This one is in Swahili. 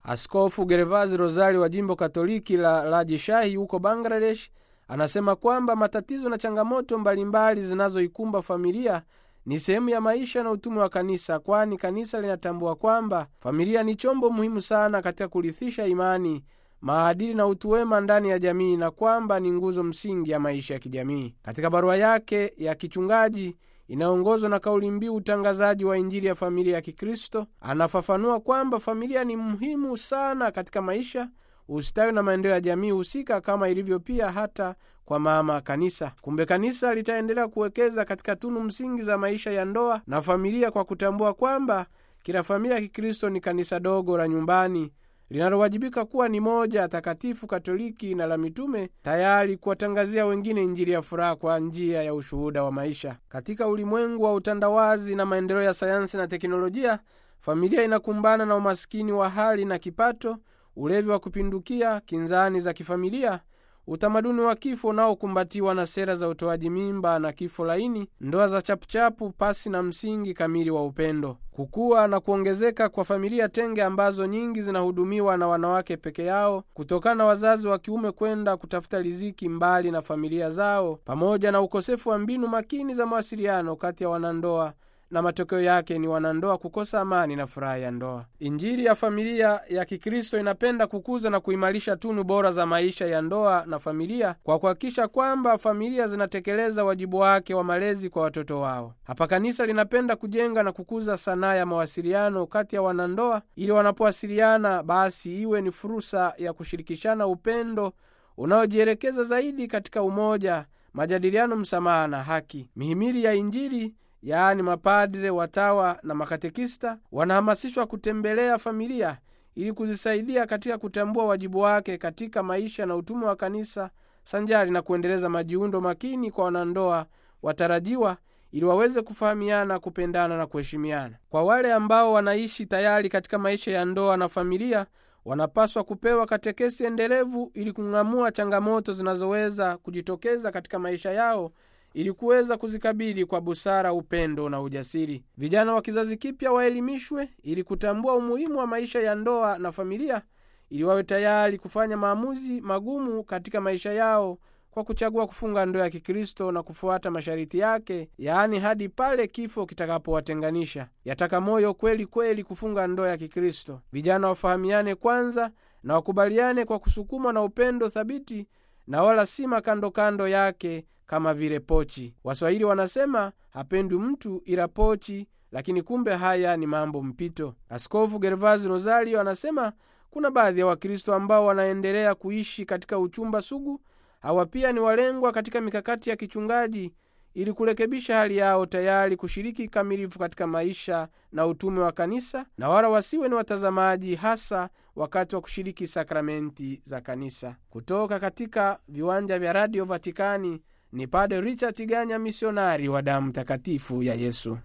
Askofu Gervasi Rosali wa jimbo Katoliki la Rajshahi huko Bangladesh anasema kwamba matatizo na changamoto mbalimbali zinazoikumba familia ni sehemu ya maisha na utume wa kanisa, kwani kanisa linatambua kwamba familia ni chombo muhimu sana katika kurithisha imani, maadili na utu wema ndani ya jamii na kwamba ni nguzo msingi ya maisha ya kijamii. Katika barua yake ya kichungaji inayoongozwa na kauli mbiu utangazaji wa Injili ya familia ya Kikristo, anafafanua kwamba familia ni muhimu sana katika maisha, ustawi na maendeleo ya jamii husika, kama ilivyo pia hata kwa mama kanisa. Kumbe kanisa litaendelea kuwekeza katika tunu msingi za maisha ya ndoa na familia kwa kutambua kwamba kila familia ya Kikristo ni kanisa dogo la nyumbani linalowajibika kuwa ni moja takatifu Katoliki na la mitume, tayari kuwatangazia wengine Injili ya furaha kwa njia ya ushuhuda wa maisha. Katika ulimwengu wa utandawazi na maendeleo ya sayansi na teknolojia, familia inakumbana na umaskini wa hali na kipato, ulevi wa kupindukia, kinzani za kifamilia, utamaduni wa kifo unaokumbatiwa na sera za utoaji mimba na kifo laini, ndoa za chapuchapu pasi na msingi kamili wa upendo, kukua na kuongezeka kwa familia tenge ambazo nyingi zinahudumiwa na wanawake peke yao kutokana na wazazi wa kiume kwenda kutafuta riziki mbali na familia zao, pamoja na ukosefu wa mbinu makini za mawasiliano kati ya wanandoa na matokeo yake ni wanandoa kukosa amani na furaha ya ndoa. Injili ya familia ya Kikristo inapenda kukuza na kuimarisha tunu bora za maisha ya ndoa na familia kwa kuhakikisha kwamba familia zinatekeleza wajibu wake wa malezi kwa watoto wao. Hapa kanisa linapenda kujenga na kukuza sanaa ya mawasiliano kati ya wanandoa, ili wanapowasiliana basi iwe ni fursa ya kushirikishana upendo unaojielekeza zaidi katika umoja, majadiliano, msamaha na haki. Mihimili ya Injili yaani mapadre, watawa na makatekista wanahamasishwa kutembelea familia ili kuzisaidia katika kutambua wajibu wake katika maisha na utume wa kanisa, sanjari na kuendeleza majiundo makini kwa wanandoa watarajiwa ili waweze kufahamiana, kupendana na kuheshimiana. Kwa wale ambao wanaishi tayari katika maisha ya ndoa na familia, wanapaswa kupewa katekesi endelevu ili kung'amua changamoto zinazoweza kujitokeza katika maisha yao ili kuweza kuzikabili kwa busara, upendo na ujasiri. Vijana wa kizazi kipya waelimishwe ili kutambua umuhimu wa maisha ya ndoa na familia, ili wawe tayari kufanya maamuzi magumu katika maisha yao kwa kuchagua kufunga ndoa ya Kikristo na kufuata masharti yake, yaani hadi pale kifo kitakapowatenganisha. Yataka moyo kweli kweli kufunga ndoa ya Kikristo. Vijana wafahamiane kwanza na wakubaliane kwa kusukumwa na upendo thabiti na wala si makandokando yake kama vile pochi. Waswahili wanasema hapendwi mtu ila pochi, lakini kumbe haya ni mambo mpito. Askofu Gervasi Rosario anasema kuna baadhi ya Wakristo ambao wanaendelea kuishi katika uchumba sugu. Hawa pia ni walengwa katika mikakati ya kichungaji ili kurekebisha hali yao, tayari kushiriki kikamilifu katika maisha na utume wa kanisa, na wala wasiwe ni watazamaji, hasa wakati wa kushiriki sakramenti za kanisa. Kutoka katika viwanja vya Radio Vatikani ni Padre Richard Tiganya, misionari wa damu takatifu ya Yesu.